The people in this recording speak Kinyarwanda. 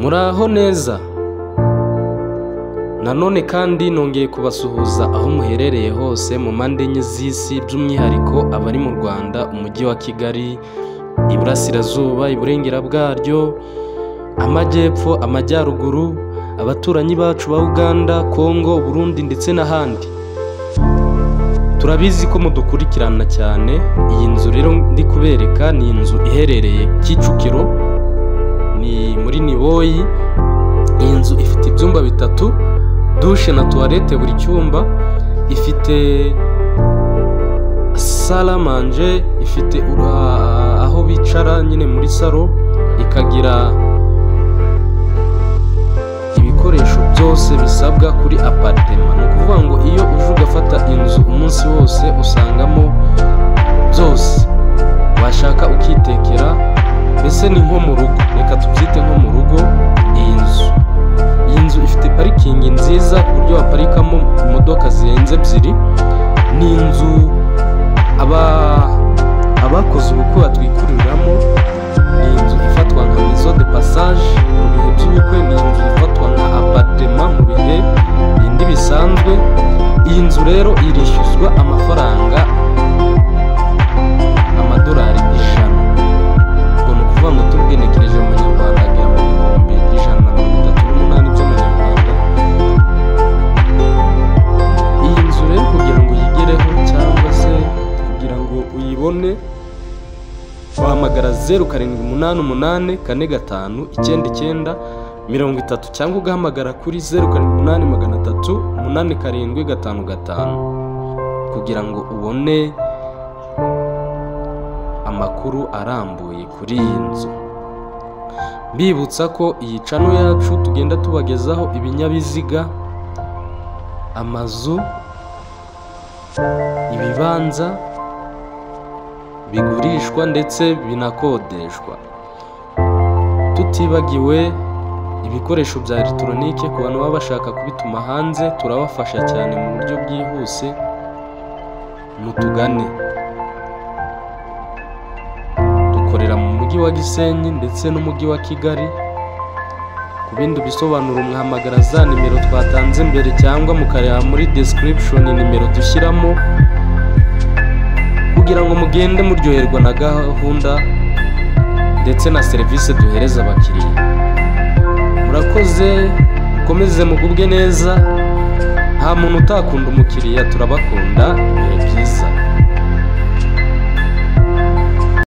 muraho neza nanone kandi nongeye kubasuhuza aho muherereye hose mu mpande enye z'isi by'umwihariko abari mu rwanda umujyi wa kigali iburasirazuba iburengera bwaryo amajyepfo amajyaruguru abaturanyi bacu ba uganda kongo burundi ndetse n'ahandi turabizi ko mudukurikirana cyane iyi nzu rero ndi kubereka ni inzu iherereye kicukiro ni muri niboyi iyi nzu ifite ibyumba bitatu dushe na tuwarete buri cyumba ifite saramanje ifite ura- aho bicara nyine muri saro ikagira ibikoresho byose bisabwa kuri aparitema ni ukuvuga ngo iyo uje ugafata inzu umunsi wose usangamo byose washaka ukitekera mbese ni nko mu rugo reka tubyite nko mu rugo iyi nzu iyi nzu ifite parikingi nziza ku buryo waparikamo imodoka zirenze ebyiri ni inzu aba abakoze ubukwe batwikuriramo ni inzu ifatwa nka mizo de passage mu bihe by'ubukwe ni inzu ifatwa nka apartema mu bihe bindi bisanzwe iyi nzu rero irishyuzwa amafaranga amadolari ijana ubwo ni ukuvuga ngo tubwenekereje mu manyarwanda agera mu bihumbi ijana na mirongo itatu n'umunani by'amanyarwanda iyi nzu rero kugira ngo uyigereho cyangwa se kugira ngo uyibone wahamagara zeru karindwi umunani umunani kane gatanu icyenda icyenda mirongo itatu cyangwa ugahamagara kuri zeru karindwi umunani magana atatu umunani karindwi gatanu gatanu kugira ngo ubone amakuru arambuye kuri iyi nzu bibutsa ko iyi cano yacu tugenda tubagezaho ibinyabiziga amazu ibibanza bigurishwa ndetse binakodeshwa tutibagiwe ibikoresho bya elegitoronike ku bantu baba bashaka kubituma hanze turabafasha cyane mu buryo bwihuse mutugane dukorera mu mujyi wa gisenyi ndetse n'umujyi wa kigali ku bindi bisobanuro mwahamagara za nimero twatanze imbere cyangwa mukareba muri description nimero dushyiramo kugira ngo mugende muryoherwa na gahunda ndetse na serivisi duhereza abakiriya murakoze mukomeze mugubwe neza nta muntu utakunda umukiriya turabakunda ibihe byiza